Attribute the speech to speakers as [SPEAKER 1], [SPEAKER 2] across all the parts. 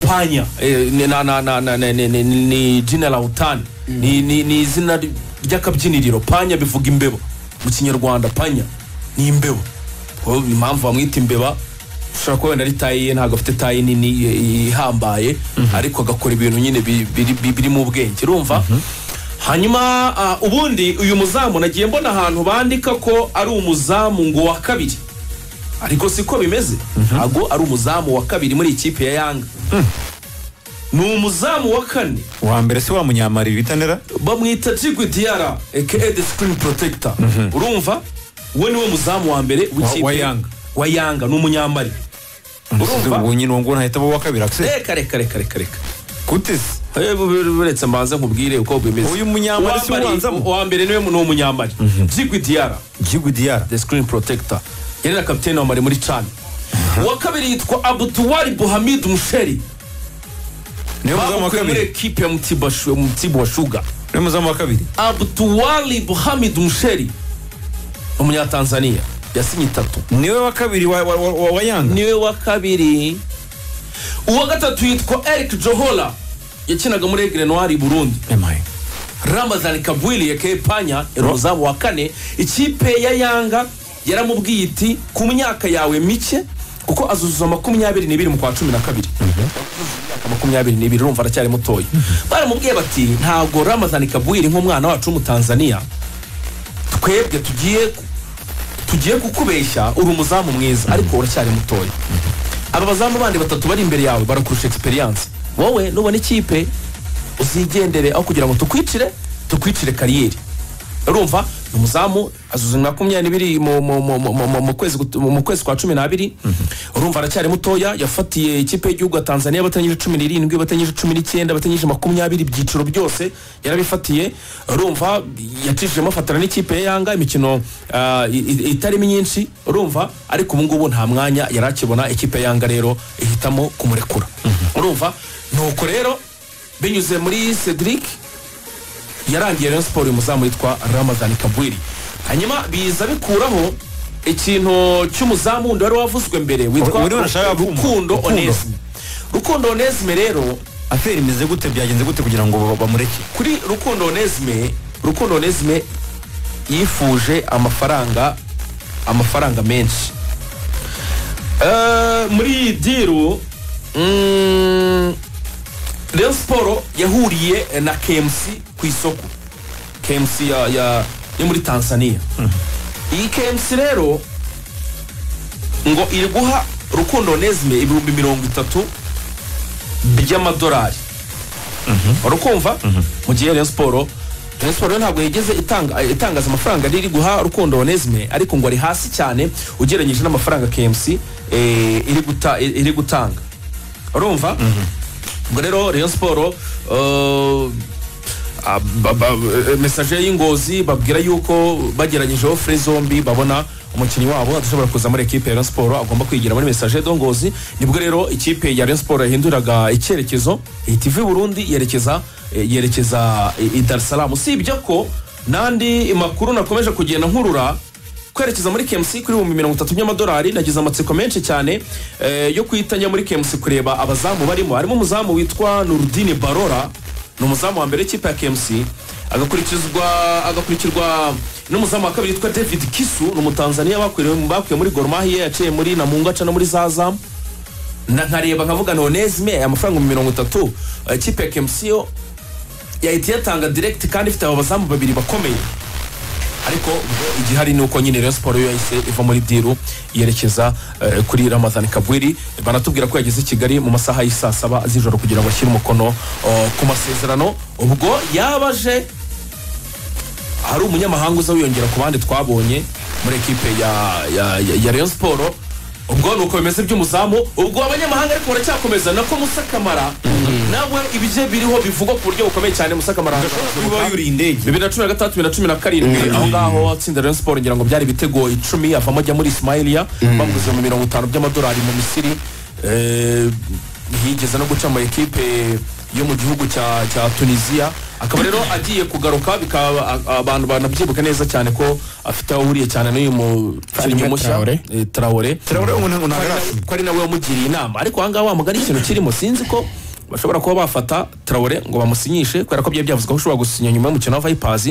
[SPEAKER 1] panya eh, ni- na, na, na, na, ni, ni, ni, ni jina la utani ni, ni, ni izina ry- ry'akabyiniriro panya bivuga imbeba mu kinyarwanda panya ni imbeba Oh, impamvu bamwita imbeba ushobora kuba wenda ari tayi ye ntabwo afite tayi nini eh, ihambaye ariko agakora ibintu nyine bi- biri- bi- birimo ubwenge urumva hanyuma ah, ubundi uyu muzamu nagiye mbona ahantu bandika ko ari umuzamu ngo wa kabiri ariko siko bimeze ntabwo ari umuzamu wa kabiri muri ikipe ya yanga ni umuzamu wa kane
[SPEAKER 2] wa mbere se wamunyamara ibitanira
[SPEAKER 1] bamwita jigwi diyara aka the screen protector urumva we niwe muzamu wa mbere
[SPEAKER 2] Wa-
[SPEAKER 1] w'ikipe
[SPEAKER 2] wa Yanga.
[SPEAKER 1] wa yanga ni umunyambari urumva
[SPEAKER 2] ubu nyine uwo nguwo ntahita aba uwa kabiri akise
[SPEAKER 1] reka reka reka reka reka
[SPEAKER 2] gute se
[SPEAKER 1] Eh, bu- bu- bu- uretse mbanze nkubwire uko bimeze
[SPEAKER 2] Uyu munyambari si we
[SPEAKER 1] Uwambari-
[SPEAKER 2] ubanzamo?
[SPEAKER 1] uwa mbere niwe ni umunyambari jigwi diyara
[SPEAKER 2] gihugu diyara
[SPEAKER 1] the screen protector yari na kapitene wa mari muri cani uwa kabiri yitwa abutuwari buhamid musheri
[SPEAKER 2] niwe muzamu wa
[SPEAKER 1] bamukuye muri
[SPEAKER 2] kabiri
[SPEAKER 1] ekipe ya Mtibwa Shu- mtibwa shuga
[SPEAKER 2] niwe muzamu wa kabiri
[SPEAKER 1] abtuwali buhamid musheri umunyatanzaniya yasinye itatu
[SPEAKER 2] niwe wa kabiri wa- wa- wa wa- wa yanga
[SPEAKER 1] niwe wa kabiri uwa gatatu yitwa eric johola yakinaga muri egre noir burundi
[SPEAKER 2] Emaye.
[SPEAKER 1] ramazan kabwili yakaye panya yari umuzamu wa kane ikipe ya yanga yaramubwiye iti ku myaka yawe mike kuko azuzuza makumyabiri n'ibiri mu kwa cumi na kabiri Imyaka makumyabiri n'ibiri urumva aracyari mutoya baramubwiye bati ntabwo ramazan kabwili nk'umwana wacu w'umutanzaniya twebwe tugiye tugiye kukubeshya uri umuzamu mwiza ariko uracyari mutoya aba bazamu bandi batatu bari imbere yawe barakurusha egisperiyanse wowe nubona ikipe uzigendere aho kugira ngo tukwicire tukwicire kariyeri urumva ni umuzamu azuza makumyabiri n'ibiri mu- mu- mu- mu- mu- mu- mu kwezi gut- mu- mu kwezi kwa cumi n'abiri urumva aracyari mutoya yafatiye ikipe y'igihugu ya tanzania batanyije cumi n'irindwi batanyije cumi n'icyenda batanyije makumyabiri ibyiciro byose yarabifatiye urumva yacishijemo afatana n'ikipe ya yanga imikino ah, i- i- itarimo myinshi urumva ariko ubu ngubu nta mwanya yari akibona ikipe ya yanga rero ihitamo kumurekura urumva nuko rero binyuze muri cedric yarangiye Rayon Sport uyu muzamu witwa Ramazan Kabwiri hanyuma biza bikuraho ikintu cy'umuzamu wundi wari wavuzwe mbere witwa
[SPEAKER 2] Uri wanashaka
[SPEAKER 1] Ru-
[SPEAKER 2] kuma?
[SPEAKER 1] Rukundo
[SPEAKER 2] Rukundo.
[SPEAKER 1] Onesme Rukundo Onesme rero
[SPEAKER 2] aferi imeze gute byagenze gute kugira ngo ba- bamureke
[SPEAKER 1] kuri Rukundo Onesme Rukundo Onesme yifuje amafaranga amafaranga menshi Eh, muri iyi diru mm, Rayon Sport yahuriye na KMC ku isoko KMC ya, ya, yo muri Tanzania iyi KMC rero ngo iri guha Rukundo Onesme ibihumbi mirongo itatu by'amadolari wari ukumva mu gihe Rayon Sport Rayon Sport rero ntabwo yigeze itanga- itangaza amafaranga riri guha Rukundo Onesme ariko ngo ari hasi cyane ugereranyije n'amafaranga KMC eh, iri guta- iri gutanga urumva ubwo rero Rayon Sport eh, ah, ba- ba- eh, message y'ingozi babwira yuko bageragejeho fure zombi babona umukinnyi wabo adashobora kuza muri ekipe ya Rayon Sport agomba kwigira muri message dongozi nibwo rero ikipe ya Rayon Sport yahinduraga icyerekezo ihita iva i Burundi yerekeza eh, yerekeza i i Dar es Salaam usibye ko n'andi makuru nakomeje kugenda nkurura kwerekeza muri KMC kuri ibihumbi mirongo itatu by'amadolari nagize amatsiko menshi cyane eh, yo guhita njya muri KMC kureba abazamu barimo harimo umuzamu witwa Nurudine Barora ni umuzamu wa mbere w'ikipe ya KMC agakurikizwa agakurikirwa n'umuzamu wa kabiri witwa David Kisu ni umutanzaniya bakuye bakuye muri Gor Mahia yaciye muri Namungo aca no muri Zazam na nkareba nkavuga nonesime amafaranga ibihumbi mirongo itatu eh, ikipe ya KMC yo yahita iyatanga direct kandi ifite abazamu babiri bakomeye ariko ubwo igihari ni uko nyine Rayon Sport yo yahise iva muri diru yerekeza eh, kuri Ramazan Kabwiri banatubwira ko yageze i Kigali mu masaha y'isaa saba z'ijoro kugira ngo ashyire umukono eh, ku masezerano ubwo yabaje hari umunyamahanga uza wiyongera ku bandi twabonye muri ekipe ya, ya, ya, ya Rayon Sport ubwo ni uko bimeze by'umuzamu ubwo abanyamahanga ariko baracyakomeza nako Musa Kamara nawe ibije biriho bivugwa ku buryo bukomeye cyane Musa Kamara
[SPEAKER 2] uba yuriye indege
[SPEAKER 1] bibiri na cumi na gatandatu bibiri na cumi na karindwi aho ngaho atsinda Rayon Sport ngira ngo byari ibitego icumi avamo ajya muri Ismailia bamuguze mu mirongo itanu by'amadolari mu Misiri Eh, yigeze no guca mu ekipe yo mu gihugu cya cya Tunisia akaba rero agiye kugaruka bikaba a- abantu banabyibuka neza cyane ko afite aho ahuriye cyane n'uyu mukinnyi
[SPEAKER 3] Hanyuma
[SPEAKER 1] mushya
[SPEAKER 3] Traoré.
[SPEAKER 1] eh, Traoré
[SPEAKER 2] Traoré ubu ntabwo
[SPEAKER 1] Ko ari na-
[SPEAKER 2] ntagarasima.
[SPEAKER 1] ko ari nawe wamugiriye inama ariko ahangaha wamugana ikintu kirimo sinzi ko bashobora kuba bafata Traoré ngo bamusinyishe kubera ko byari byavuzwe ko ushobora gusinya nyuma y'umukino wa Vipers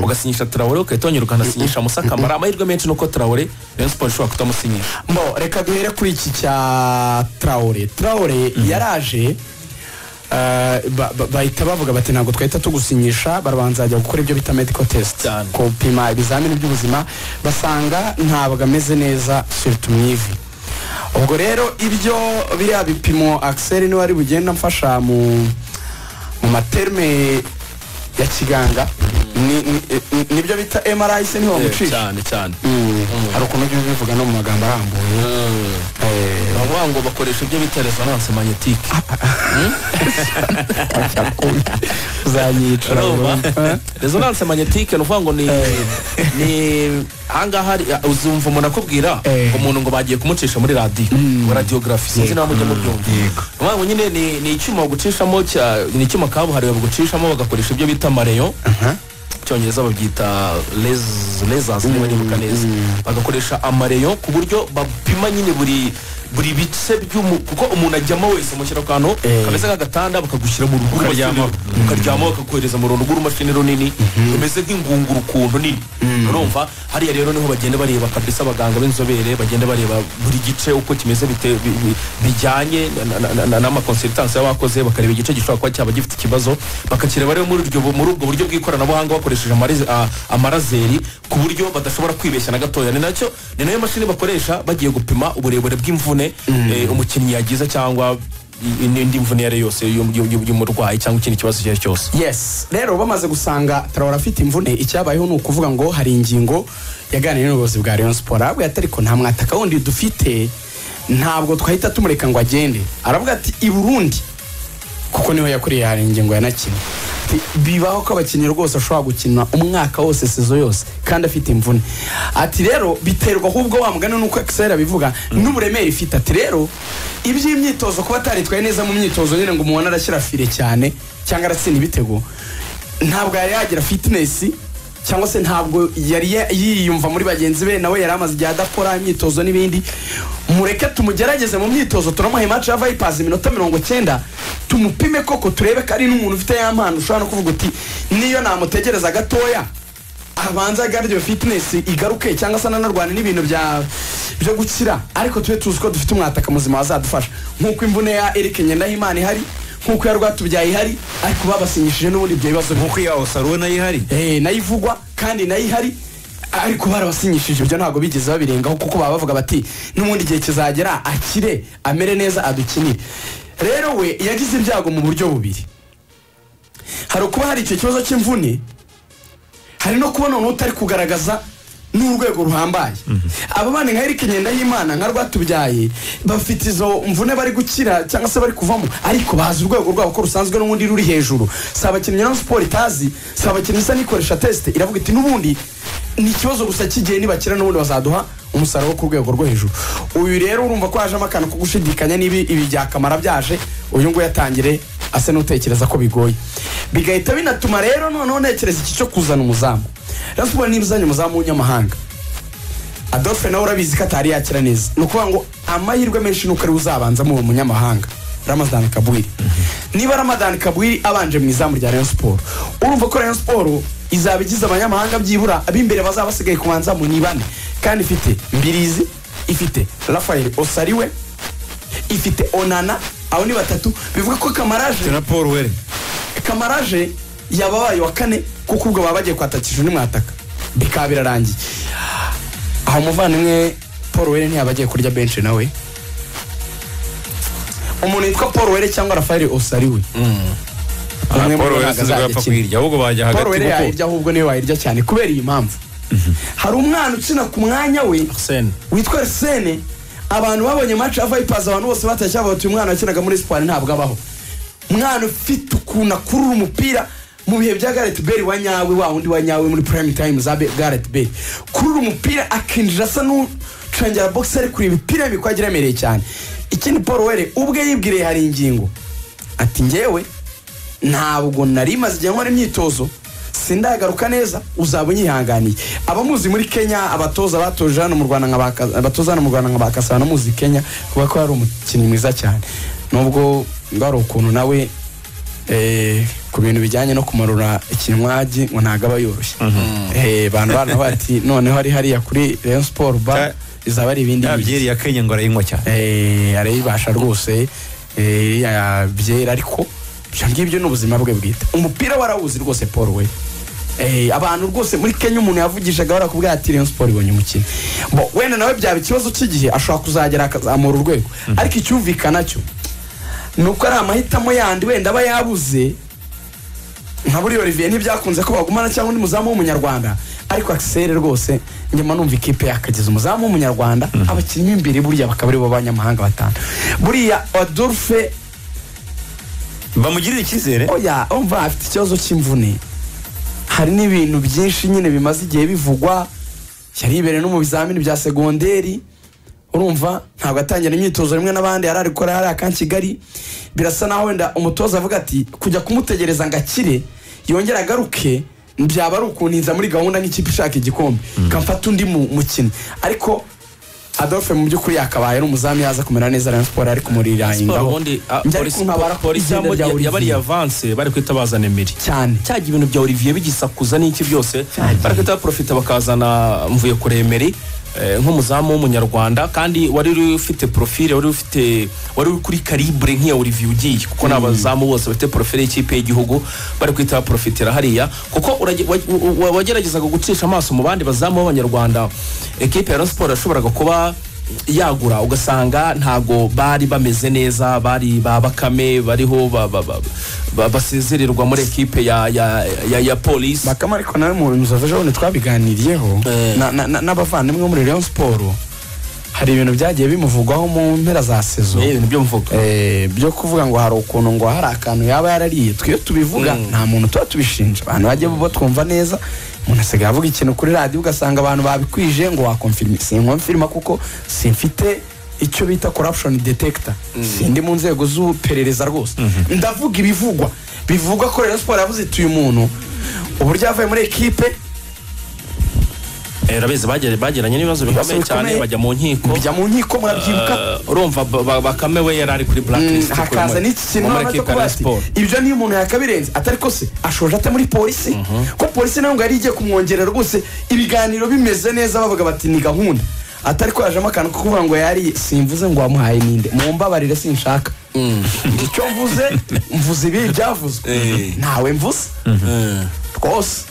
[SPEAKER 1] ugasinyisha Traoré ukahita wongera ukanasinyisha Musa Kamara amahirwe menshi nuko Traoré Rayon Sports ishobora kutamusinyisha
[SPEAKER 3] mbo reka duhere kuri iki cya Traore Traore yaraje uh, ba- ba- bahita bavuga bati ntabwo twahita tugusinyisha barabanza bajya gukora ibyo bita medical test
[SPEAKER 1] Cyane.
[SPEAKER 3] gupima ibizamini by'ubuzima basanga ntabwo ameze neza surtout mu ivi ubwo rero ibyo biriya bipimo Axel niwe ari bugenda amfasha mu mu materme ya kiganga ni- ni- ni- nibyo bita MRI se niho bamucisha
[SPEAKER 1] cyane cyane
[SPEAKER 3] Mm. hari ukuntu ujya ubivuga no mu magambo arambuye Eh,
[SPEAKER 1] bavuga ngo bakoresha ibyo bita resonance magnetique
[SPEAKER 3] uzanyica
[SPEAKER 1] Urumva?
[SPEAKER 3] Eh?
[SPEAKER 1] resonance magnetique ni ukuvuga ngo ni ni ahangaha hari- uzumva umuntu akubwira
[SPEAKER 3] Eh.
[SPEAKER 1] umuntu ngo bagiye kumucisha muri radiyo ngo radiography sinzi nawe mujye mubyumva Urumva ngo nyine ni ni icyuma bagucishamo cya- ni icyuma kabuhariwe bagucishamo bagakoresha ibyo bita amareyo cyongereza babyita lesas niba nibuka neza bagakoresha amareyo ku buryo bapima nyine buri buri bice by'umu kuko umuntu ajyamo wese mushyira ku kantu kameze nk'agatanda bakagushyira mu rugo
[SPEAKER 2] Ukaryamaho.
[SPEAKER 1] ukaryama bakakohereza mu runtu rw'urumashini runini rumeze nk'ingunguru ukuntu nini urumva hariya rero niho bagenda bareba kabisa abaganga b'inzobere bagenda bareba buri gice uko kimeze bite- bi- bi- bijyanye na- na- na- na- n'amakonsultansi y'abakoze bakareba igice gishobora kuba cyaba gifite ikibazo bakakireba rero muri uryo- muri ubwo buryo bw'ikoranabuhanga bakoresheje amariz- a- amarazeri ku buryo badashobora kwibeshya na gatoya ni nacyo ni nayo mashini bakoresha bagiye gupima uburebure bw'imvune eh, umukinnyi yagize cyangwa i- n'indi mvune iyo ari yo yose y'um- y'um- y'umurwayi cyangwa ikindi kibazo icyo ari cyo cyose
[SPEAKER 3] yes rero bamaze gusanga Traore afite imvune icyabayeho ni ukuvuga ngo hari ingingo yaganiriye n'ubuyobozi bwa Rayon Sport aravuga ati ariko nta mwataka wundi dufite ntabwo twahita tumureka ngo agende aravuga ati i Burundi kuko niho yakuriye hari ingingo yanakinnye Ati, bibaho ko abakinnyi rwose ashobora gukina umwaka wose sezo yose kandi afite imvune ati rero biterwa ahubwo wa mugani nuko Excel abivuga n'uburemere ifite ati rero iby'imyitozo kuba ataritwaye neza mu myitozo nyine ngo umuntu arashyira fire cyane cyangwa aratsinda ibitego ntabwo yari yagira fitness cyangwa se ntabwo yari ya- yiyumva muri bagenzi be nawe yari amaze igihe adakora imyitozo n'ibindi mureke tumugerageze mu myitozo turamuhe match ya Vipers iminota mirongo cyenda tumupime koko turebe ko ari n'umuntu ufite ya mpano ushobora no kuvuga uti niyo namutegereza gatoya abanza agarure fitness igaruke cyangwa se ananarwane n'ibintu bya byo gukira ariko tube tuzi ko dufite umwataka muzima wazadufasha nk'uko imvune ya Eric Ngendahimana ihari nk'uko ya Rwatubyaye ihari ariko babasinyishije n'ubundi ibyo bibazo bihari.
[SPEAKER 2] nkuko iya osaruwe nayo ihari
[SPEAKER 3] Eh, nayo ivugwa kandi nayo ihari ariko barabasinyishije ibyo ntabwo bigeze babirengaho kuko baba bavuga bati n'ubundi igihe kizagera akire amere neza adukinire rero we yagize ibyago mu buryo bubiri hari ukuba hari icyo kibazo cy'imvune hari no kubona umuntu utari kugaragaza n'urwego ruhambaye aba bana nka Eric Ngendahimana nka Rwatubyaye bafite izo mvune bari gukira cyangwa se bari kuvamo ariko bazi urwego rwabo ko rusanzwe n'ubundi ruri hejuru si abakinnyi na siporo itazi si abakinnyi isa n'ikoresha tesite iravuga iti n'ubundi ni ikibazo gusa cy'igihe nibakira n'ubundi bazaduha umusaruro wo ku rwego rwo hejuru uyu rero urumva ko hajemo akantu ko gushidikanya niba ibi byakamara byaje uyu nguyu atangire asa n'utekereza ko bigoye bigahita binatuma rero noneho ntekereza iki cyo kuzana umuzamu Rayon Sports niba uzanye umuzamu w'umunyamahanga adolphe nawe urabizi ko atari yakira neza ni ukuvuga ngo amahirwe menshi nuko ari uzabanzamo uwo munyamahanga ramadan kabwiri niba ramadan kabwiri abanje mu izamu rya rayon siporo urumva ko rayon siporo izaba igize abanyamahanga byibura ab'imbere bazaba basigaye ku banzamu ni bane kandi ifite mbirizi ifite rafael osariwe ifite onana abo ni batatu bivuga ko kamaraje
[SPEAKER 2] na paul were
[SPEAKER 3] kamaraje yababaye wa kane kuko ubwo baba bagiye kwatakisha undi mwataka bikaba birarangiye aho umuvandimwe paul were ntiyaba agiye kurya benshi nawe umuntu witwa paul were cyangwa rafael osariwe Umwe muri
[SPEAKER 2] paul
[SPEAKER 3] bo
[SPEAKER 2] were
[SPEAKER 3] ntabwo
[SPEAKER 2] sinzi ko yapfa
[SPEAKER 3] azagikina.
[SPEAKER 2] kuyirya ahubwo bajya hagati
[SPEAKER 3] paul were
[SPEAKER 2] kuko
[SPEAKER 3] yayirya ahubwo niwe wayirya cyane kubera iyi mpamvu hari umwana ukina ku mwanya we
[SPEAKER 1] Arsene
[SPEAKER 3] witwa arsene abantu babonye match ya vipers abantu bose batashye bavuga ati uyu mwana wakinaga muri siporo ntabwo abaho umwana ufite ukuntu akurura umupira mu bihe bya gareth bale wa nyawe wa wundi wa nyawe muri prime time za Be- gareth bale kurura umupira akinjira asa n'ucangera box ari kureba imipira y'imikwagi iremereye cyane ikindi paul were ubwe yibwiriye hari ingingo ati ngewe ntabwo nari maze igihe nkora imyitozo sindagaruka neza uzaba unyihanganiye abamuzi muri kenya abatoza batoje hano mu rwanda nka ba Ka- abatoza hano mu rwanda nka bakasa muzi kenya kuba ko yari umukinnyi mwiza cyane nubwo ngo hari ukuntu nawe eh, ku bintu bijyanye no kumarura ikinywagi ngo ntabwo aba yoroshye Eh, bantu bana bati noneho ari hariya kuri Rayon Sport bar
[SPEAKER 2] Cya-
[SPEAKER 3] izaba ari ibindi
[SPEAKER 2] ya
[SPEAKER 3] biki."
[SPEAKER 2] byeri ya kenya ngo arayinywa cyane
[SPEAKER 3] Eh, arayibasha rwose eh, ya byera ariko ibyo ngibyo ni ubuzima bwe bwite umupira warawuzi rwose paul we Eh, abantu rwose muri kenya umuntu yavugishaga barakubwira ati rayon siporo ibonye umukino Bo, wenda nawe byaba ikibazo cy'igihe ashobora kuzagera akazamura urwego ariko icyumvikana cyo ni uko ari amahitamo yandi wenda aba yabuze nka buriya olivier ntibyakunze ko bagumana cyangwa undi muzamu w'umunyarwanda ariko akiseri rwose nyuma numva ikipe yakageza umuzamu w'umunyarwanda abakinnyi b'imbere buriya bakaba aribo b'abanyamahanga batanu buriya adolphe
[SPEAKER 2] bamugirire icyizere
[SPEAKER 3] oya umva afite ikibazo cy'imvune hari n'ibintu byinshi nyine bimaze igihe bivugwa yari yibereye no mu bizamini bya segonderi urumva ntabwo atangira imyitozo rimwe n'abandi yari ari gukora hariya ka kigali birasa naho wenda umutoza avuga ati kujya kumutegereza ngo akire yongere agaruke byaba ari ukuntinza muri gahunda nk'ikipe ishaka igikombe ikamfata undi mu- mukino ariko adolphe mu by'ukuri yakabaye ari umuzamu yaza kumera neza rayon siporo ari kumurira
[SPEAKER 1] Siporo
[SPEAKER 3] ingabo
[SPEAKER 1] ubundi ah,
[SPEAKER 3] Njya
[SPEAKER 1] polisi-
[SPEAKER 3] ariko nkabara ko
[SPEAKER 1] polisi
[SPEAKER 3] izina
[SPEAKER 1] yambo-
[SPEAKER 3] rya Olivier.
[SPEAKER 1] yabariye avanse bari guhita bazana emiri
[SPEAKER 3] cyane
[SPEAKER 1] cyajya ibintu bya olivier bigisakuza n'iki byose
[SPEAKER 3] Cyane.
[SPEAKER 1] barahita baprofita bakazana mvuye kure emeri eh, nk'umuzamu w'umunyarwanda kandi wari uri ufite profile wari ufite wari uri kuri karibure nk'iya olivier ugiye kuko n'abazamu bose bafite profile y'ikipe y'igihugu bari guhita baprofitira hariya kuko urage- wa- wa- wageragezaga gucisha amaso mu bandi bazamu b'abanyarwanda ekipe ya Rayon siporo yashoboraga kuba yagura ugasanga ntago bari bameze neza bari ba bakame bariho ba- ba- ba- ba- basezererwa muri ekipe ya, ya, ya, ya polisi
[SPEAKER 3] bakama ariko nawe mu nzu ejo bundi twabiganiriyeho
[SPEAKER 1] Eh.
[SPEAKER 3] na- na- na- n'abavandimwe bo muri Rayon Sport hari ibintu byagiye bimuvugwaho mu mpera za sezo
[SPEAKER 1] Eh, ibintu byo mvuga
[SPEAKER 3] Eh, byo kuvuga ngo hari ukuntu ngo hari akantu yaba yarariye twe iyo tubivuga nta muntu tuba tubishinja abantu bajya bo twumva neza umuntu asigaye avuga ikintu kuri radiyo ugasanga abantu babikwije ngo wakomfirima sinkomfirima kuko simfite icyo bita corruption detector sindi mu nzego z'uperereza rwose ndavuga ibivugwa bivugwa ko rero siporo yavuze ituye umuntu uburyo yavuye muri ekipe
[SPEAKER 1] Eh, urabizi bagera- bagiranye n'ibibazo bikomeye cyane
[SPEAKER 3] bikomeye.
[SPEAKER 1] bajya mu nkiko
[SPEAKER 3] bijya mu nkiko murabyibuka
[SPEAKER 1] Eh, urumva ba- ba- bakame we yari ari kuri blacklist kuri
[SPEAKER 3] hakaza
[SPEAKER 1] muri-
[SPEAKER 3] n'iki kintu
[SPEAKER 1] muri
[SPEAKER 3] nabona cyo
[SPEAKER 1] ekipe ya
[SPEAKER 3] kuba
[SPEAKER 1] Rayon
[SPEAKER 3] ati
[SPEAKER 1] Sports.
[SPEAKER 3] ibyo niyo umuntu yakabirenze atari ko se ashoje ate muri polisi ko polisi nawe ngo yari igiye kumwongerera rwose ibiganiro bimeze neza bavuga bati ni gahunda atari ko yajemo akantu ko kuvuga ngo yari simvuze ngo wamuhaye ninde mumbabarire sinshaka icyo mvuze mvuze ibi byavuzwe ntawe mvuze rwose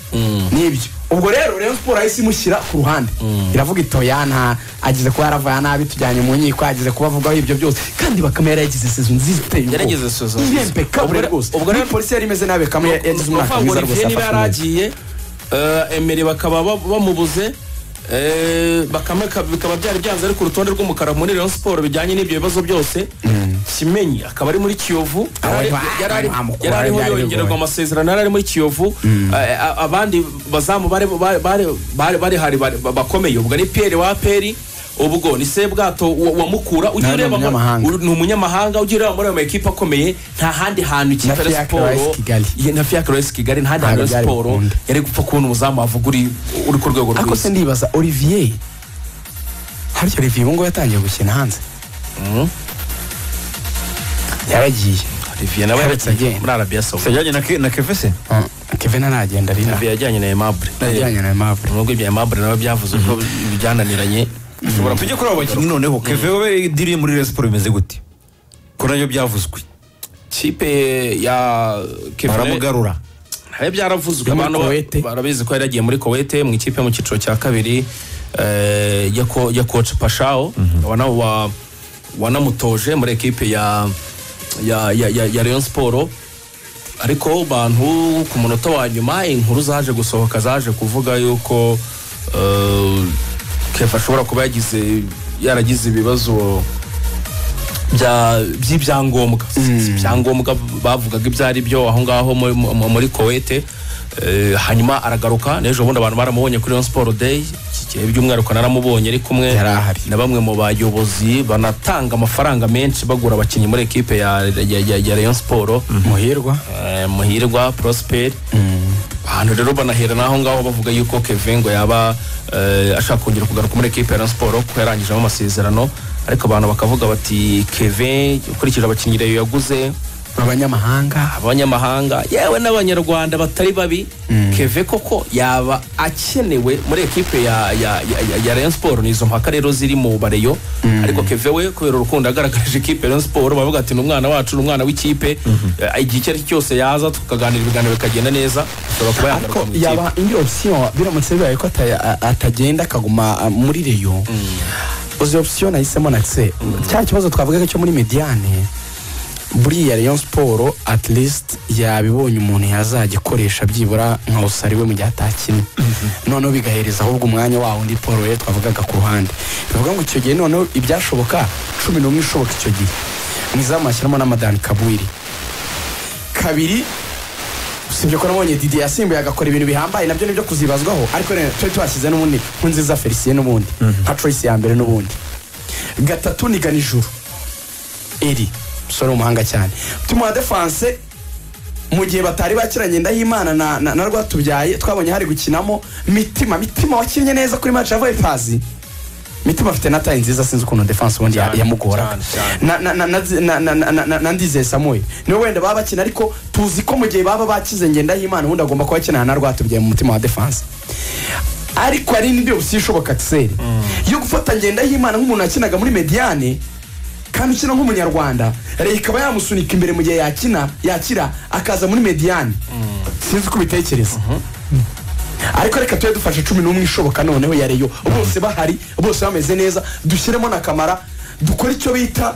[SPEAKER 3] nibyo ubwo rero rero siporo yahise imushyira ku ruhande iravuga itoya nta ageze kuba yaravuye nabi tujyanye mu nkiko ageze kuba avugaho ibyo byose kandi bakame yaragize sezo nziza iteye ubwoba
[SPEAKER 1] Yaragize sezo nziza. Ubwo
[SPEAKER 3] irempekable
[SPEAKER 1] re-
[SPEAKER 3] rwose
[SPEAKER 1] ubwo
[SPEAKER 3] ubwo
[SPEAKER 1] re-
[SPEAKER 3] rero polisi yari imeze nabi bakame yagize umwaka
[SPEAKER 1] Uvuga ngo
[SPEAKER 3] mwiza rwose
[SPEAKER 1] Olivier niba
[SPEAKER 3] yafashwe neza.
[SPEAKER 1] yaragiye eh, emeri bakaba ba- bamubuze eh, bakame ka- bikaba byari byanze ari ku rutonde rw'umukara muri rayon siporo bijyanye n'ibyo bibazo byose kimenyi akaba ari muri kiyovu Yari-
[SPEAKER 3] Aho
[SPEAKER 1] yari ari-
[SPEAKER 3] bamukura,
[SPEAKER 1] yari ariho
[SPEAKER 3] byari bigoye.
[SPEAKER 1] yongererwa amasezerano yari ari muri kiyovu Eh, a- abandi bazamu bari- bari- bari- bari bari hari bari- ba- bakomeye ubwo ni piyeri wa peri ubwo ni sebwato wa wa mukura ugiye
[SPEAKER 3] Nawe ni
[SPEAKER 1] ureba muri-
[SPEAKER 3] umunyamahanga.
[SPEAKER 1] uri- ni umunyamahanga ugiye ureba muri ayo makipe akomeye nta handi hantu
[SPEAKER 3] Na
[SPEAKER 1] ikipe ya
[SPEAKER 3] Fiacre
[SPEAKER 1] siporo
[SPEAKER 3] Rice Kigali.
[SPEAKER 1] Ye- na fiacre resi kigali nta
[SPEAKER 3] Ntabwo
[SPEAKER 1] hantu
[SPEAKER 3] byari
[SPEAKER 1] siporo
[SPEAKER 3] gukunda.
[SPEAKER 1] yari gupfa kubona umuzamu wavuga uri uri ku rwego
[SPEAKER 3] ariko
[SPEAKER 1] rwiza
[SPEAKER 3] se ndibaza olivier harya olivier ubungubu yatangiye gukina hanze yaragiye
[SPEAKER 1] olivier nawe
[SPEAKER 3] Haretse
[SPEAKER 1] yari
[SPEAKER 3] agenda.
[SPEAKER 1] muri arabiya sawu
[SPEAKER 2] yajyanye na Ke- na kefese
[SPEAKER 3] kevin aragenda ari nawe
[SPEAKER 1] olivier yajyanye na emabure
[SPEAKER 3] yajyanye na Aimable.
[SPEAKER 1] nubwo ibya emabure nawe byavuze ko byananiranye
[SPEAKER 2] ushobora tujye kuri abo bakinnyi noneho keve we diriye muri Rayon Sport bimeze gute ko nabyo byavuzwe
[SPEAKER 1] kipe ya kevin
[SPEAKER 2] baramugarura
[SPEAKER 1] hari byaravuzwe
[SPEAKER 3] Yo muri
[SPEAKER 1] abantu ba-
[SPEAKER 3] Kuwait.
[SPEAKER 1] barabizi ko yari yagiye muri Kuwait mu ikipe yo mu cyiciro cya kabiri eh, ya ko- ya coach Pashao wana wa- wanamutoje muri ekipe ya ya ya ya, ya Rayon Sport ariko bantu ku munota wa nyuma inkuru zaje gusohoka zaje kuvuga yuko eh, Kefa ashobora kuba yagize yaragize ibibazo bya by'ibyangombwa Si ibyangombwa bavugaga ibyo ari byo aho ngaho muri- mu- muri kowete hanyuma aragaruka n'ejo bundi abantu baramubonye kuri Rayon Sport Day iki- by'umwihariko naramubonye ari kumwe
[SPEAKER 2] Yari ahari.
[SPEAKER 1] na bamwe mu bayobozi banatanga amafaranga menshi bagura abakinnyi muri ekipe ya, ya, ya, ya rayon siporo
[SPEAKER 3] muhirwa
[SPEAKER 1] Eh, muhirwa prosper ahantu rero banahera n'aho ngaho bavuga yuko kevin ngo yaba eh, ashaka kongera kugaruka muri ekipe ya Rayon siporo kuko yarangijemo amasezerano ariko abantu bakavuga bati kevin ukurikije abakinnyi rayo yaguze
[SPEAKER 3] abanyamahanga
[SPEAKER 1] abanyamahanga yewe n'abanyarwanda batari babi keve koko yaba akenewe muri ekipe ya, ya, ya, ya, ya rayon siporo ni izo mpaka rero ziri mu bareyo ariko keve we kubera urukundo yagaragaje ikipe ya rayon siporo baravuga ati ni umwana wacu ni umwana w'ikipe Eh, igihe icyo ari cyo cyose yaza tukaganira ibiganiro bikagenda neza ashobora kuba yagaruka
[SPEAKER 3] ariko
[SPEAKER 1] mu ikipe
[SPEAKER 3] yaba indi option biramutse bibaye ko ata- a- atagenda akaguma a, muri reyo uzi option nahisemo natse cya kibazo twavugaga cyo muri mediane buriya Rayon siporo at least yabibonye umuntu yazajya akoresha byibura nka usari we mu gihe atakinnye noneho bigahereza ahubwo umwanya wa wundi paul we twavugaga ku ruhande bivuga ngo icyo gihe noneho ibyashoboka cumi n'umwe ishoboka icyo gihe mu izamu hashyiramo n'amadani kabwiri kabiri usibye ko nabonye didi yasimbuye agakora ibintu bihambaye nabyo nibyo kuzibazwaho ariko rero twe tuhashyize n'ubundi nkunziza felicien n'ubundi nka troyce ya mbere n'ubundi gatatu ni ganijuru eri umusore w'umuhanga cyane tumuha defanse mu gihe batari bakiranye ndahimana na, na, na rwatubyaye twabonye hari gukinamo mitima mitima wakinnye neza kuri match ya vipers mitima afite na tayi nziza sinzi ukuntu defanse ubundi ya-
[SPEAKER 1] Cyane,
[SPEAKER 3] yamugoraga
[SPEAKER 1] cyane,
[SPEAKER 3] na na na na na na na na- na na ndizeye samuel niwe wenda baba bakina ariko tuzi ko mu gihe baba bakize ngendahimana ubundi agomba kuba akinana na rwatubyaye mu mutima wa defanse ariko hari n'indi opsiyo ishoboka tiseri yo gufata ngendahimana nk'umuntu wakinaga muri mediane kandi ukina nk'umunyarwanda reka ikaba yamusunika imbere mu gihe yakina yakira akaza muri mediane sinzi uko ubitekereza ariko reka tujye dufashe cumi n'umwe ishoboka noneho ya reyo bose bahari bose bameze neza dushyiremo na kamara dukore icyo bita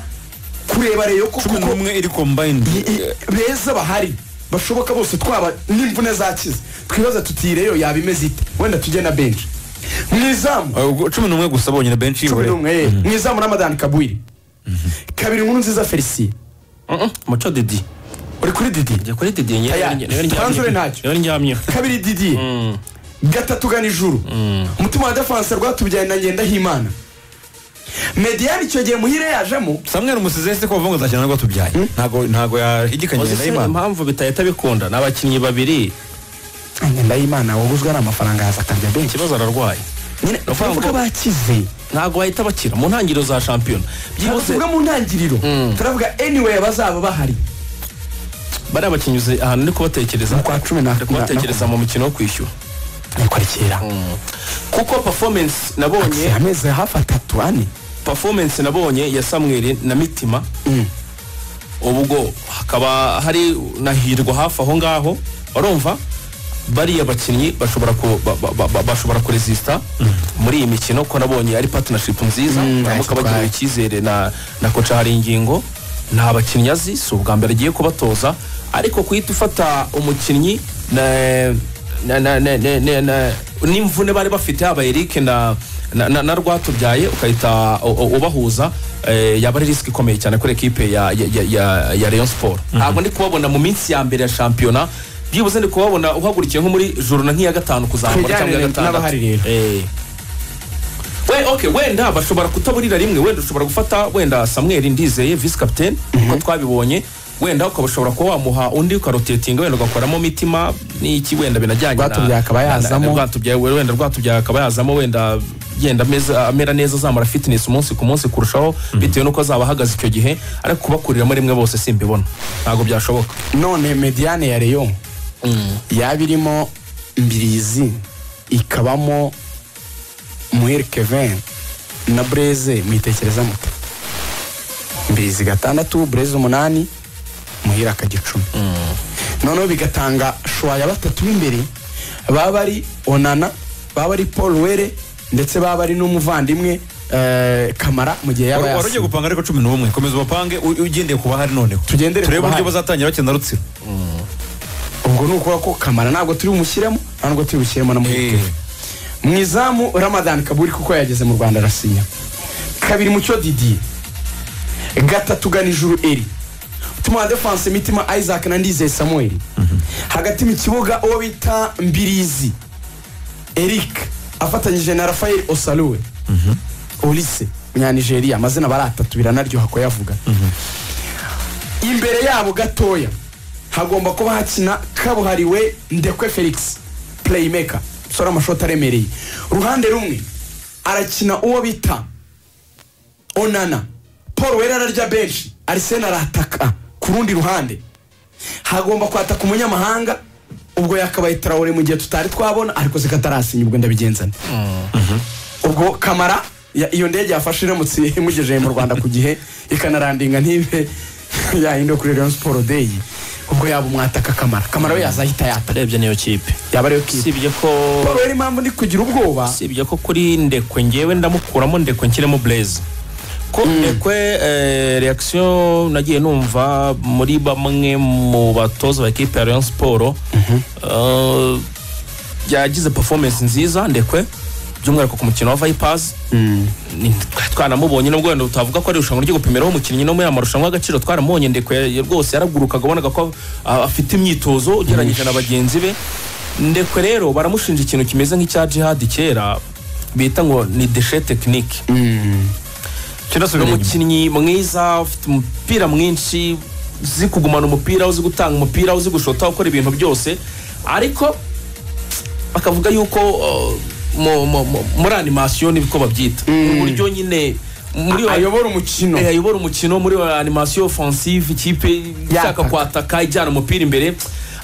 [SPEAKER 3] kureba reyo ko
[SPEAKER 2] cumi
[SPEAKER 3] kuko-
[SPEAKER 2] n'umwe iri combined
[SPEAKER 3] i- i- beza bahari bashoboka bose twaba n'imvune zakize twibaza tutireyo yaba imeze ite wenda tujye na benshi mu izamu
[SPEAKER 2] Ah, ubwo cumi n'umwe gusa bonyine benshi
[SPEAKER 3] cumi
[SPEAKER 2] y'ibure
[SPEAKER 3] n'umwe eh, mu izamu n'amadani kabwiri kabiri nkuru nziza felicien
[SPEAKER 1] Mm-mm, muco didi
[SPEAKER 3] uri kuri didi
[SPEAKER 1] njye kuri didi niyo
[SPEAKER 3] Aya, twanzure ntacyo.
[SPEAKER 1] ndyamyeho
[SPEAKER 3] kabiri didi gatatu gana ijuru umutima wa defanse rwatubyaye na ngendahimana mediyani icyo gihe muhire yajemo
[SPEAKER 2] samuel musize ese ko bavuga ngo azakina nabwo tubyaye ntago ntago yahigikanye
[SPEAKER 1] Uzi se
[SPEAKER 2] ndahimana
[SPEAKER 1] impamvu bitahita bikunda ni abakinnyi babiri
[SPEAKER 3] ngendahimana waguzwe ari amafaranga yaza akarya benshi
[SPEAKER 1] ikibazo ararwaye Ni
[SPEAKER 3] nyine
[SPEAKER 1] ukuvuga
[SPEAKER 3] bavuga
[SPEAKER 1] ngo-
[SPEAKER 3] bakize
[SPEAKER 1] ntabwo bahita bakira mu ntangiriro za shampiyona byihuse
[SPEAKER 3] tuvuga mu ntangiriro turavuga anyway bazaba bahari
[SPEAKER 1] bariya bakinnyi uzi ahantu ndi kubatekereza
[SPEAKER 3] Mu kwa cumi na-
[SPEAKER 1] ndi kubatekereza mu mukino wo kwishyura
[SPEAKER 3] ariko rekera
[SPEAKER 1] kuko performance nabonye
[SPEAKER 3] amezi hafi atatu ane
[SPEAKER 1] performance nabonye ya Samuel na Mitima ubwo hakaba hari nahirwa hafi aho ngaho barumva bariya bakinnyi bashobora ku ba- ba- ba- ba- bashobora kuresista muri iyi mikino ko nabonye ari partnership nziza
[SPEAKER 3] Mm,
[SPEAKER 1] baramuka
[SPEAKER 3] nice
[SPEAKER 1] bagiriwe
[SPEAKER 3] try.
[SPEAKER 1] icyizere na na koca hari ingingo ni abakinnyi azi si ubwa mbere agiye kubatoza ariko guhita ufata umukinnyi na- na- na- na- na- na- na- n'imvune bari bafite haba eric na na, na, na rwatubyaye ukahita u- u- ubahuza eh, yaba ari risiki ikomeye cyane kuri ekipe ya, ya, ya, ya, ya rayon sport ntabwo ndi kubabona mu minsi ya mbere ya shampiyona byibuze ndi kubabona uhagurukiye nko muri jorona nk'iya gatanu kuzamura cyangwa
[SPEAKER 3] Twegerane
[SPEAKER 1] iya gatandatu
[SPEAKER 3] n'abahari rero.
[SPEAKER 1] Eh. We, okay, wenda bashobora kutaburira rimwe wenda ushobora gufata wenda samuel ndizeye vice captain uko twabibonye wenda ukabashobora kuba wamuha undi ukarotetinga wenda ugakoramo mitima n'iki wenda binajyanye na-
[SPEAKER 3] Rwatubyaye akaba
[SPEAKER 1] na- na-
[SPEAKER 3] yazamo.
[SPEAKER 1] Rwatubyaye, wenda rwatubyaye akaba yazamo wenda yenda ameza- amera neza azamura fitness umunsi ku munsi kurushaho bitewe n'uko azaba ahagaze icyo gihe ariko kubakuriramo rimwe bose simbibona ntabwo byashoboka
[SPEAKER 3] none mediyane ya reyo yaba irimo mbirizi ikabamo muhire kevin na bureze mwitekereza mute mbirizi gatandatu bureze umunani muhire akajya icumi noneho bigatanga shuwa ya batatu b'imbere baba ari onana baba ari paul were ndetse baba ari n'umuvandimwe eh, kamara mu gihe yaba
[SPEAKER 2] wari ugiye
[SPEAKER 3] yasinze
[SPEAKER 2] gupanga ariko cumi n'umwe komeza ubapange u- ugendeye ku bahari noneho
[SPEAKER 3] Tugendere ku
[SPEAKER 2] turebe uburyo
[SPEAKER 3] bahari.
[SPEAKER 2] bazatangira bakina rutsiro
[SPEAKER 3] ubwo ni ukuvuga ko kamara ntabwo turi bumushyiremo ntabwo turi bushyiremo na muhire
[SPEAKER 2] Eh.
[SPEAKER 3] kevin mu izamu ramadan kaburi kuko yageze mu rwanda arasinya kabiri mucyo didi gatatu gana ijuru eri tumuha defanse mitima isaac na ndizeye samuel hagati mu kibuga uwo bita mbirizi eric afatanyije na rafael osaruwe olise umunyanigeriya amazina baratatu biranaryoha kuyavuga imbere yabo gatoya hagomba kuba hakina kabuhariwe ndekwe felix playmaker usora amashoti aremereye uruhande rumwe arakina uwo bita onana paul wera ararya benshi arisena arataka ku rundi ruhande hagomba kwataka umunyamahanga ubwo yakabaye tarawore mu gihe tutari twabona ariko zikatarasinya ubwo ndabigenzane ubwo kamara ya- iyo ndege yafashe iramutse imugejeje mu rwanda ku gihe ikanarandinga ntibe yahinduwe kuri rayon siporo deyi ubwo yaba umwataka kamara kamara we yazahita yata
[SPEAKER 4] urebye niyo kipe
[SPEAKER 3] yaba ariyo kipe
[SPEAKER 1] usibye ko
[SPEAKER 3] paul rero impamvu ndi kugira ubwoba
[SPEAKER 1] usibye ko kuri ndekwe ngewe ndamukuramo ndekwe nshyiremo bureze ko ndekwe eh, reaction nagiye numva muri bamwe mu batoza ba ekipe ya rayon siporo eh, yagize performance nziza ndekwe by'umwihariko ku mukino wa vipers Ni- twa- twanamubonye nubwo wenda tutavuga ko ari irushanwa ryo gupimiraho umukinnyi no muri aya marushanwa y'agaciro twaramubonye ndekwe ya- ya- rwose yaragurukaga wabonaga ko a- afite imyitozo ugereranyije na bagenzi be ndekwe rero baramushinja ikintu kimeze nk'icya jihadi kera bita ngo ni deshe tekinike ni umukinnyi mwiza ufite umupira mwinshi uzi kugumana umupira uzi gutanga umupira uzi gushota ukora ibintu byose ariko bakavuga yuko uh, mu- mu- mu- muri animasiyo nibwo babyita uburyo nyine muri wa-
[SPEAKER 3] ayobora umukino
[SPEAKER 1] Eh, ayobora umukino muri wa animasiyo offensive ikipe ishaka
[SPEAKER 3] Yataka.
[SPEAKER 1] kwataka ijyana umupira imbere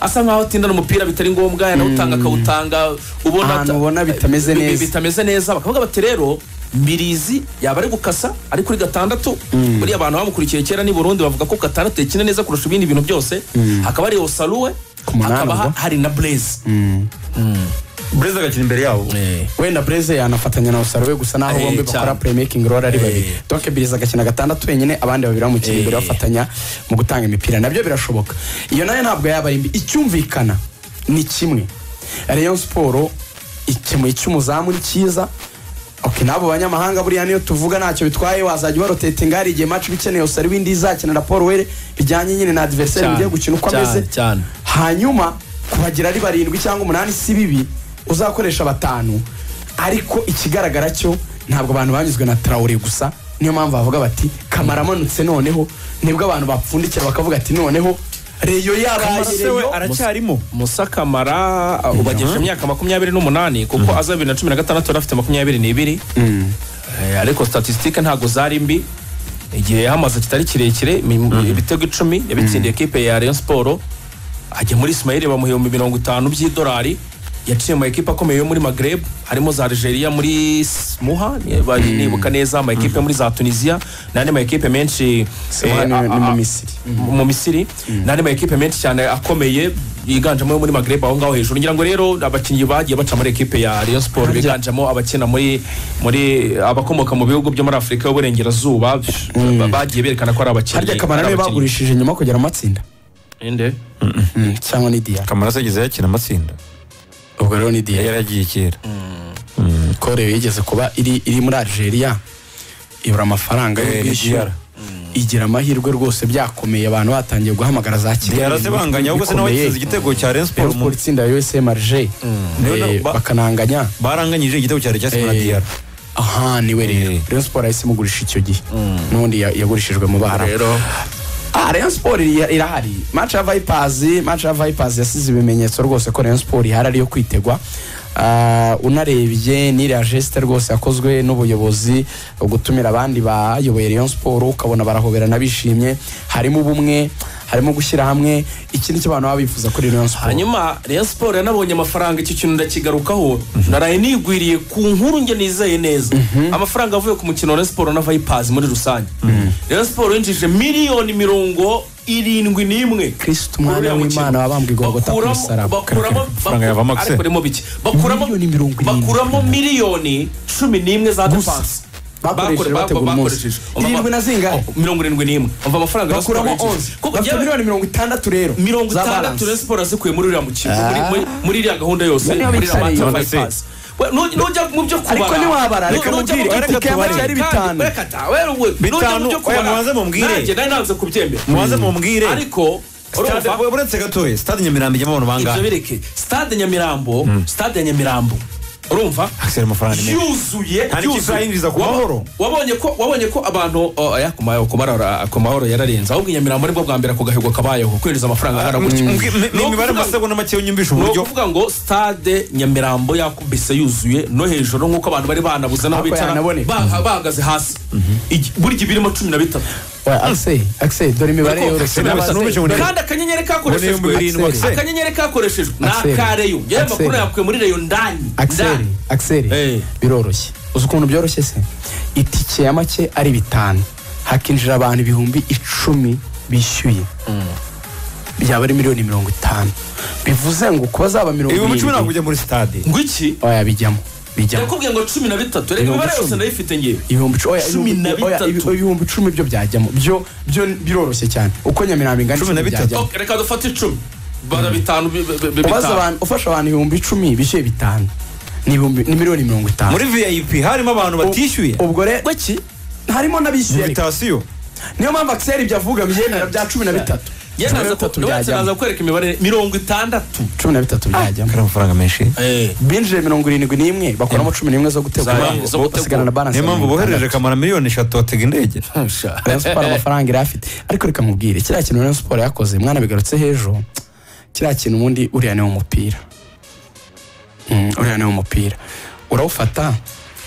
[SPEAKER 1] asa nkaho atindana umupira bitari ngombwa yanawutanga akawutanga ubona
[SPEAKER 3] Ahantu
[SPEAKER 1] ata-
[SPEAKER 3] ubona bitameze
[SPEAKER 1] bi- bi-
[SPEAKER 3] neza.
[SPEAKER 1] bitameze neza bakavuga bati rero mbirizi yaba ari gukasa ari kuri gatandatu buriya abantu bamukurikiye kera ni burundi bavuga ko gatandatu yakina neza kurusha ibindi bintu byose hakaba hari osaruwe
[SPEAKER 3] Ku munani
[SPEAKER 1] hakaba ha-
[SPEAKER 3] ubwo.
[SPEAKER 1] hari na blaze
[SPEAKER 2] burezi agakina imbere yabo
[SPEAKER 3] wenda breze yanafatanya na osaro we gusa naho
[SPEAKER 1] Eh,
[SPEAKER 3] bombi bakora
[SPEAKER 1] cyane.
[SPEAKER 3] playmaking role ari babiri
[SPEAKER 1] Eh.
[SPEAKER 3] donc biriza agakina gatandatu wenyine abandi babiri bamukina imbere
[SPEAKER 1] Eh.
[SPEAKER 3] bafatanya mu gutanga imipira nabyo birashoboka iyo nayo ntabwo yaba ari mbi icyumvikana ni kimwe rayon siporo ikemuye icy'umuzamu ni cyiza Okay, n'abo banyamahanga buriya niyo tuvuga ntacyo bitwaye wazajya ubarotetinga hari igihe match bikeneye gusa ari indi izakenera Paul Were bijyanye nyine na adversaire
[SPEAKER 1] Cyane,
[SPEAKER 3] bigiye gukina uko
[SPEAKER 1] cyane,
[SPEAKER 3] ameze
[SPEAKER 1] cyane.
[SPEAKER 3] hanyuma kubagira ari barindwi cyangwa umunani si bibi uzakoresha batanu ariko ikigaragara cyo ntabwo abantu banyuzwe na tarawure gusa niyo mpamvu bavuga bati kamara amanutse noneho nibwo abantu bapfundikira bakavuga ati noneho reyo yaraye
[SPEAKER 2] se we
[SPEAKER 3] reyo
[SPEAKER 2] aracyarimo
[SPEAKER 1] musa kamara uh, ubagejeje imyaka makumyabiri n'umunani kuko aza bibiri na cumi na gatandatu yari afite makumyabiri n'ibiri Eh, ariko statisitike ntabwo zari mbi igihe yahamaze kitari kirekire mi- ibitego icumi yabitsindiye ekipe ya rayon siporo ajya muri ismaili bamuhemba mirongo itanu by'idolari yaciye mu ekipe akomeye yo muri magreb harimo za algeria muri S- muha niba nibuka neza ama ekipe muri za tunisia n'andi ma ekipe menshi
[SPEAKER 3] Muha
[SPEAKER 1] eh,
[SPEAKER 3] ni-
[SPEAKER 1] a-
[SPEAKER 3] ni mu
[SPEAKER 1] a-
[SPEAKER 3] Misiri.
[SPEAKER 1] mu misiri n'andi ma ekipe menshi cyane akomeye yiganjemo ayo muri magreb aho ngaho hejuru ngira ngo rero abakinnyi bagiye baca muri ekipe ya rayon siporo biganjemo abakina muri muri abakomoka mu bihugu byo muri afurika y'uburengerazuba ba- bagiye berekana ko ari abakinnyi
[SPEAKER 3] harya kamara
[SPEAKER 1] ari
[SPEAKER 3] niwe
[SPEAKER 1] abakinnyi.
[SPEAKER 3] bagurishije nyuma kugera mu matsinda
[SPEAKER 1] Inde?
[SPEAKER 3] cyangwa ni diya
[SPEAKER 2] kamara se ageze yakina amatsinda
[SPEAKER 3] ubwo rero ni diya
[SPEAKER 2] yaragiye kera
[SPEAKER 3] korewe yigeze kuba iri iri muri algeria ibura amafaranga yo
[SPEAKER 2] Eh,
[SPEAKER 3] kwishyura
[SPEAKER 2] DRL.
[SPEAKER 3] igira amahirwe rwose byakomeye abantu batangiye guhamagara za kigali
[SPEAKER 2] diyara se banganya ahubwo se nawe yatsinze igitego cya Rayon
[SPEAKER 3] Paul
[SPEAKER 2] siporo mu-
[SPEAKER 3] Paul itsinda ya USM Alger
[SPEAKER 2] Niyo na-
[SPEAKER 3] Eh,
[SPEAKER 2] ba-
[SPEAKER 3] bakananganya
[SPEAKER 2] baranganyije igitego cya Rayon siporo na
[SPEAKER 3] Eh,
[SPEAKER 2] diyara
[SPEAKER 3] aha niwe rero
[SPEAKER 2] Eh.
[SPEAKER 3] Rayon Sport yahise imugurisha icyo gihe n'ubundi ya- yagurishijwe mu bahara
[SPEAKER 1] rero
[SPEAKER 3] ah Rayon Sport ira- irahari match ya Vipers match ya Vipers yasize ibimenyetso rwose ko Rayon Sport ihari ari yo kwitegwa Ah, unarebye n'iriya geste rwose yakozwe n'ubuyobozi gutumira abandi bayoboye Rayon Sport ukabona barahoberana bishimye harimo ubumwe harimo gushyira hamwe iki ni cyo abantu baba bifuza kuri Rayon Sport
[SPEAKER 1] hanyuma rayon siporo yanabonye amafaranga icyo kintu ndakigarukaho naraye nigwiriye ku nkuru njye nizeye neza amafaranga avuye ku mukino wa rayon siporo na vayipazi muri rusange rayon siporo yinjije miliyoni mirongo irindwi n'imwe
[SPEAKER 3] Kristo, umwana
[SPEAKER 1] Kuri uriya
[SPEAKER 3] w'Imana,
[SPEAKER 1] mukino.
[SPEAKER 3] wabambwe i Golgotha ku
[SPEAKER 1] Bakuramo-
[SPEAKER 3] musaraba.
[SPEAKER 1] bakuramo
[SPEAKER 2] Amafaranga yavamo
[SPEAKER 1] ariko
[SPEAKER 2] se?
[SPEAKER 1] arimo bike bakuramo
[SPEAKER 3] Miliyoni mirongo irindwi.
[SPEAKER 1] bakuramo miliyoni cumi n'imwe za defanse
[SPEAKER 3] Bakoresheje bategura umunsi. Irindwi na zingahe?
[SPEAKER 1] mirongo irindwi n'imwe umva amafaranga Rayon Sport
[SPEAKER 3] bakuramo
[SPEAKER 1] yinjije.
[SPEAKER 3] 11
[SPEAKER 1] Kuko
[SPEAKER 3] bafite
[SPEAKER 1] yewe-
[SPEAKER 3] miliyoni mirongo itandatu rero
[SPEAKER 1] mirongo
[SPEAKER 3] za
[SPEAKER 1] itandatu
[SPEAKER 3] balance.
[SPEAKER 1] rayon siporo zikuye muri uriya mukino muri- muri- muri iriya gahunda yose
[SPEAKER 3] Noneho
[SPEAKER 1] muri iriya
[SPEAKER 3] bicariye.
[SPEAKER 1] match
[SPEAKER 2] None se-
[SPEAKER 1] by'abayipasi nujya mu byo kubara
[SPEAKER 3] Ariko ntiwabara,
[SPEAKER 1] nu-
[SPEAKER 3] reka
[SPEAKER 1] nujya
[SPEAKER 3] mubwire,
[SPEAKER 1] mu byo
[SPEAKER 2] reka
[SPEAKER 1] kubara,
[SPEAKER 2] tubabarire.
[SPEAKER 1] kandi-
[SPEAKER 3] bitanu.
[SPEAKER 1] reka ta- wewe we- nujya mu
[SPEAKER 2] Bitanu,
[SPEAKER 1] byo
[SPEAKER 2] oya,
[SPEAKER 1] kubara,
[SPEAKER 2] mubanze mumbwire.
[SPEAKER 1] nanjye nari nanze kubyemera
[SPEAKER 2] mubanze mumbwire
[SPEAKER 1] ariko
[SPEAKER 2] Stade-
[SPEAKER 1] urumva
[SPEAKER 2] uretse gatoya stade nyamirambo ijyamo abantu
[SPEAKER 1] ibyo
[SPEAKER 2] bangahe
[SPEAKER 1] bireke stade nyamirambo stade ya nyamirambo
[SPEAKER 5] urumva
[SPEAKER 2] Axel amafaranga ni menshi
[SPEAKER 5] yuzuye
[SPEAKER 2] Nta n'ikipe yinjiza ku mahoro.
[SPEAKER 5] wabonye ko wabonye ko abantu oh, aya, ku mahoro- ku mahoro- ku mahoro yararenze ahubwo inyamirambo nibwo bwa mbere ako gahigo kabayeho kwinjiza amafaranga angana
[SPEAKER 2] Mu-
[SPEAKER 5] gutya
[SPEAKER 2] mu- mu-
[SPEAKER 5] Ni
[SPEAKER 2] mu mibare
[SPEAKER 5] ukuvuga-
[SPEAKER 2] amasegonda make unyumvisha
[SPEAKER 5] ni
[SPEAKER 2] uburyo
[SPEAKER 5] ukuvuga ngo stade nyamirambo yakubise yuzuye no hejuru nk'uko abantu bari banabuze n'aho
[SPEAKER 3] Ariko
[SPEAKER 5] bicara
[SPEAKER 3] yanaboneka.
[SPEAKER 5] baha- bahagaze hasi Igi- buri gihe birimo cumi na bitatu
[SPEAKER 3] Oya, Axel Axel dore imibare
[SPEAKER 5] Ariko-
[SPEAKER 3] yoroshye
[SPEAKER 2] Axel,
[SPEAKER 3] n'abase-
[SPEAKER 2] n'ubushye mu-
[SPEAKER 5] kandi akanyenyeri
[SPEAKER 2] Mbona ibihumbi birindwi,
[SPEAKER 5] kakoreshejwe
[SPEAKER 2] Axel.
[SPEAKER 5] akanyenyeri kakoreshejwe ni
[SPEAKER 3] Axel.
[SPEAKER 5] akareyo yari
[SPEAKER 3] Axel.
[SPEAKER 5] amakuru yakuye muri reyo ndani
[SPEAKER 3] Axel
[SPEAKER 5] ndani
[SPEAKER 3] Axel
[SPEAKER 5] Eh.
[SPEAKER 3] biroroshye uzi ukuntu byoroshye se itike ya make ari bitanu hakinjira abantu ibihumbi icumi bishyuye byaba ari miliyoni mirongo itanu bivuze ngo kuba zaba mirongo
[SPEAKER 2] ibihumbi cumi ntabwo
[SPEAKER 3] irindwi
[SPEAKER 2] ujya muri stade
[SPEAKER 5] ngo iki
[SPEAKER 3] oya bijyamo bijyamo
[SPEAKER 5] yakubwiye ngo cumi na bitatu reka
[SPEAKER 3] Mirongo
[SPEAKER 5] imibare yose
[SPEAKER 3] icumi.
[SPEAKER 5] ndayifite ngewe
[SPEAKER 3] ibihumbi oya,
[SPEAKER 5] Cumi na
[SPEAKER 3] ibihumbi- oya,
[SPEAKER 5] bitatu.
[SPEAKER 3] ibihumbi icumi byo byajyamo byo byo biroroshye cyane uko nyamirambo ingana
[SPEAKER 2] Cumi na
[SPEAKER 3] icumi
[SPEAKER 2] bitatu.
[SPEAKER 3] byajyamo
[SPEAKER 5] Ok, reka dufate icumi bara bitanu bi- bi- bi-
[SPEAKER 3] ubaza
[SPEAKER 5] bitanu
[SPEAKER 3] abantu ufasha abantu ibihumbi icumi bishyuye bitanu ni ibihumbi- ni miliyoni mirongo itanu
[SPEAKER 2] muri vip harimo abantu batishyuye
[SPEAKER 3] ubwo rero iki harimo n'abishyuye ariko.
[SPEAKER 2] invitasiyo
[SPEAKER 3] niyo mpamvu akiseri ibyo avuga byemera bya cumi na bitatu
[SPEAKER 5] Ye
[SPEAKER 3] Cumi na
[SPEAKER 5] naza
[SPEAKER 3] bitatu
[SPEAKER 5] ku- ndetse
[SPEAKER 3] byajyamo.
[SPEAKER 5] naza kukwereka imibare mirongo itandatu
[SPEAKER 3] cumi na bitatu byajyamo
[SPEAKER 2] kari amafaranga menshi
[SPEAKER 3] binjiye mirongo irindwi n'imwe bakuramo cumi n'imwe zo gutegura
[SPEAKER 5] Za-
[SPEAKER 3] bo-
[SPEAKER 5] zo
[SPEAKER 3] bo-
[SPEAKER 5] gutegura.
[SPEAKER 3] basigara na baranse
[SPEAKER 2] niyo mpamvu bohereje kamara miliyoni eshatu batega indege
[SPEAKER 3] rayon siporo amafaranga yari afite ariko reka mubwire kiriya kintu rayon siporo yakoze mwana bigarutse hejuru kiriya kintu ubundi uriya ni umupira Mm, uriya ni umupira urawufata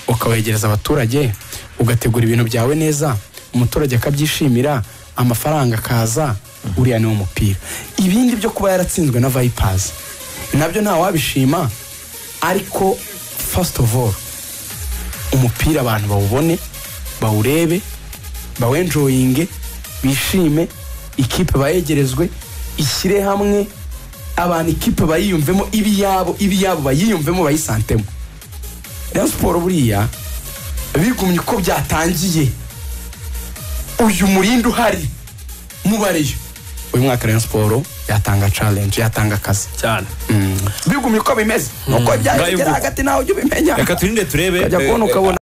[SPEAKER 3] ukawegereza abaturage ugategura ibintu byawe neza umuturage akabyishimira amafaranga akaza uriya ni umupira ibindi byo kuba yaratsinzwe na vayipazi nabyo ntawabishima ariko fasiti ofu oru umupira abantu bawubone bawurebe bawenjoyinge bishime ikipe bayegerezwe ishyire hamwe abantu ikipe bayiyumvemo ibiyabo ibiyabo bayiyumvemo bayisantemo rayon siporo buriya bigumye uko byatangiye uyu murindi uhari mubareyo uyu mwaka rayon siporo yatanga challenge yatanga akazi
[SPEAKER 5] cyane
[SPEAKER 3] bigumye uko bimeze nuko byari
[SPEAKER 2] Ngayo
[SPEAKER 3] kugera
[SPEAKER 2] mvugo.
[SPEAKER 3] hagati nawe ujya ubimenya
[SPEAKER 2] reka turinde turebe
[SPEAKER 3] ukajya
[SPEAKER 2] eh,
[SPEAKER 3] kubona ukabona